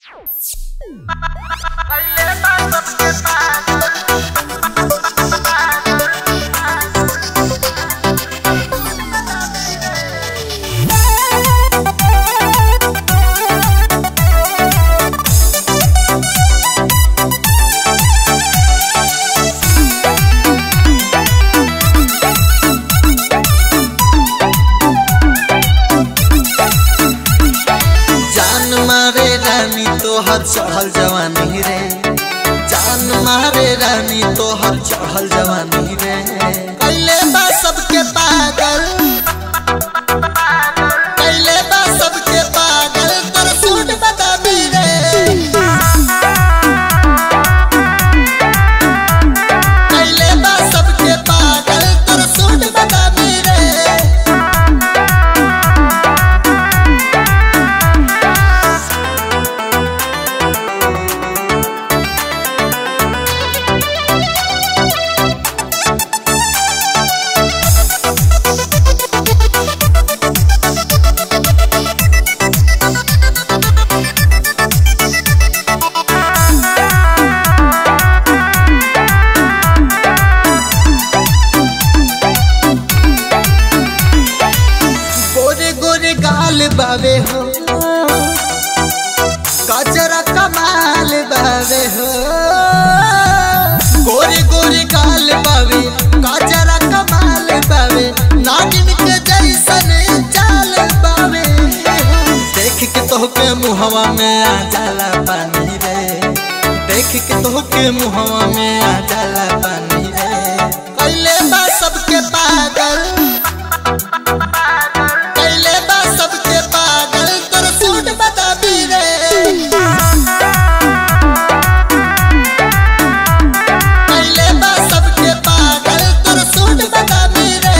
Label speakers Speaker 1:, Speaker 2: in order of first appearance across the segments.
Speaker 1: जान मारे रानी तोहर चढ़ल जवानी रे जान मारे रानी तोहर चढ़ल जवानी रे कैले बा सबके पागल कैले बा सबके पागल तोर सूट बदामी रे कैले बा सबके पागल तोर सूट बदामी रे गोरे गोरे गाल बावे हो कचरा कमाल बावे हो गोरे गोरे गाल बावे कचरा कमाल बावे नागिन के जैसन चाल बावे देख के तोहके मुहवा में आ जाला पानी रे देख के तोहके मुहवा में आ जाला पानी रे कैले बा सबके पागल कैले बा सबके पागल तोर सूट बदामी रे कैले बा सबके पागल तोर सूट बदामी रे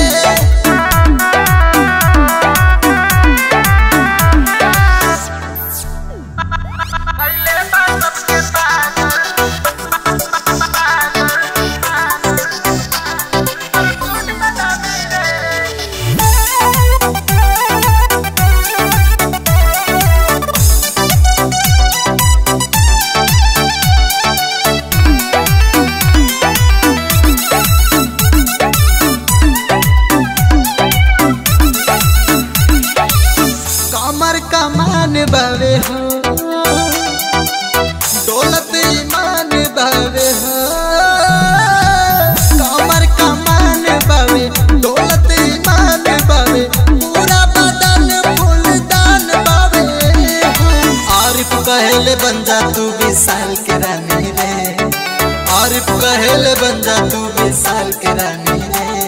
Speaker 1: कमर कमान बावे हो दौलत ईमान बावे हो कमर कमान बावे दौलत ईमान बावे पूरा बदन फूलदान बावे हो आरिफ कहले बन जा तू विशाल के रानी रे आरिफ कहले बन जा तू विशाल के रानी रे